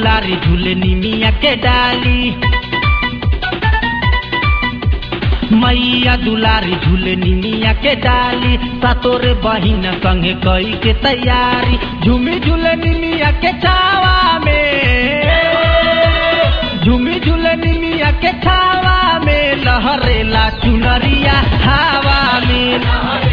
दुलारी झूले निमिया के डाली मैया दुलारी झूले निमिया के डाली सतोरे बहिन संगे कई के तैयारी झूमी झूले निमिया के छावा में झूमी झूले निमिया के छावा में लहरेला चुनरिया हवा में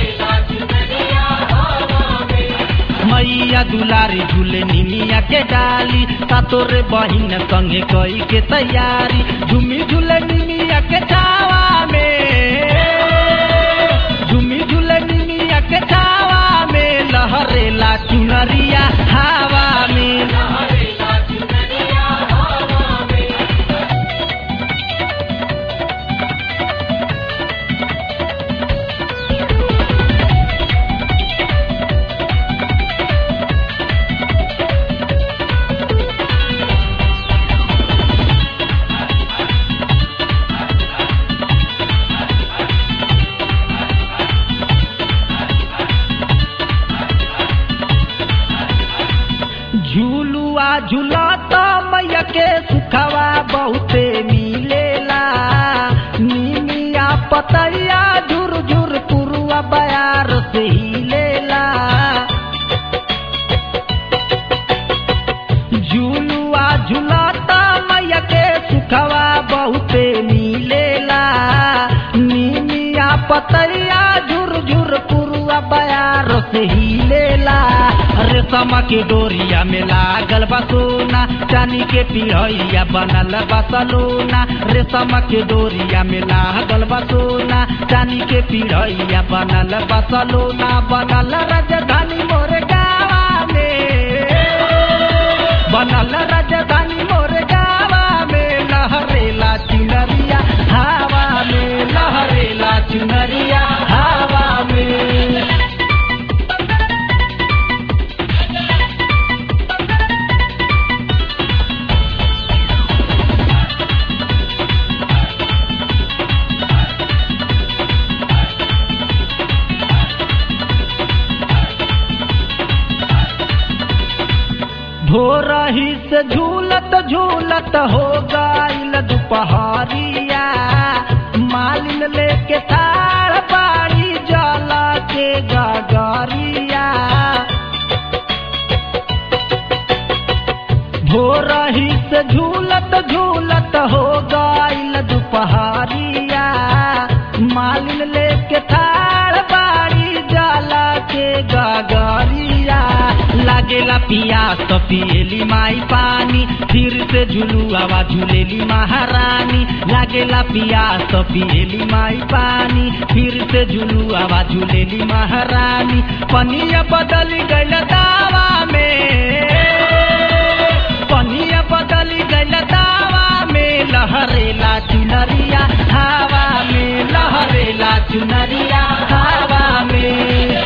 मैया दुलारी झूले निमिया के डाली सतोरे बहिन संगे कई के तैयारी झूमी झूले निमिया के छावा में झूमी झूले निमिया के छावा में लहरेला चुनरिया हवा में झूलुआ झूलत मैया के सुखवा बहुते मिलेला निमिया पतैया झुर झुर पुरुआ बयार से हिलेला झूलुआ झूलत मैया के सुखवा बहुते मिलेला निमिया पतैया झुर झुर पुरुआ बयार से हिलेला रेशम के डोरिया में लागल बा सोना चानी के पिढ़ैया बनल बा सलोना रेशम के डोरिया में लागल बा सोना चानी के पिढ़ैया बनल बा सलोना बनल राजधानी मोर गावा में बनल राजधानी मोर गावा में लहरेला चुनरिया हवा में लहरेला चुनरिया हवा में भोरही से झूलत झूलत हो गईल दुपहरिया मालिन लेके थार बाड़ी जला के गगरिया भोरही से झूलत झूलत हो गईल दुपहरिया मालिन लेके थार बाड़ी जला के गगरिया लागेला पियास तो पिएली माई पानी फिर से झुलुआवा झूलेली महारानी लागेला पियास तो पिएली माई पानी फिर से झुलुआवा झूलेली महारानी पनिया बदली गईल दावा में पनिया बदली गईल दावा में लहरेला चुनरिया हवा में लहरेला चुनरिया हवा में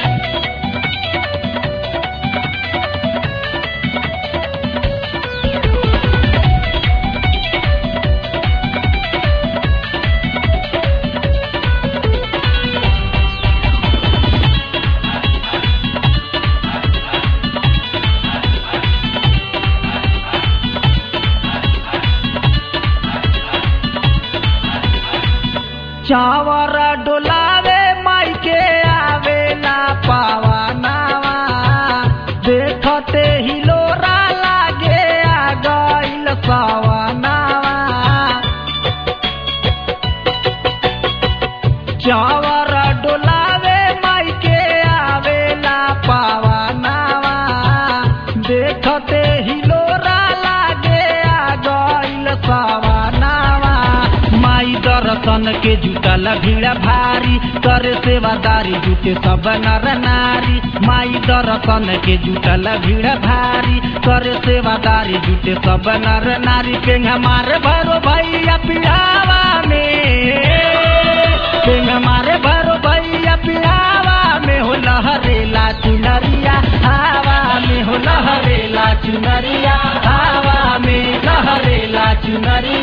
चावर डोलावे माई के आवेला पावनावा देखते ही लोरा लागे आ गईल सवनावा चावर डोलावे माई के आवेला पावनावा देखते ही लोरा लागे आ गईल सवनावा माई दर्शन के जुटल भीड़ भारी करे सेवादारी जुटे सब नर नारी माई दर्शन के जुटल भीड़ भारी करे सेवादारी जुटे सब नर नारी पेंग हमारे भरो भैया पिढ़ावा में पेंग हमारे भरो भैया पिढ़ावा में हो लहरेला चुनरिया हवा में हो लहरेला चुनरिया हवा में लहरेला चुनरिया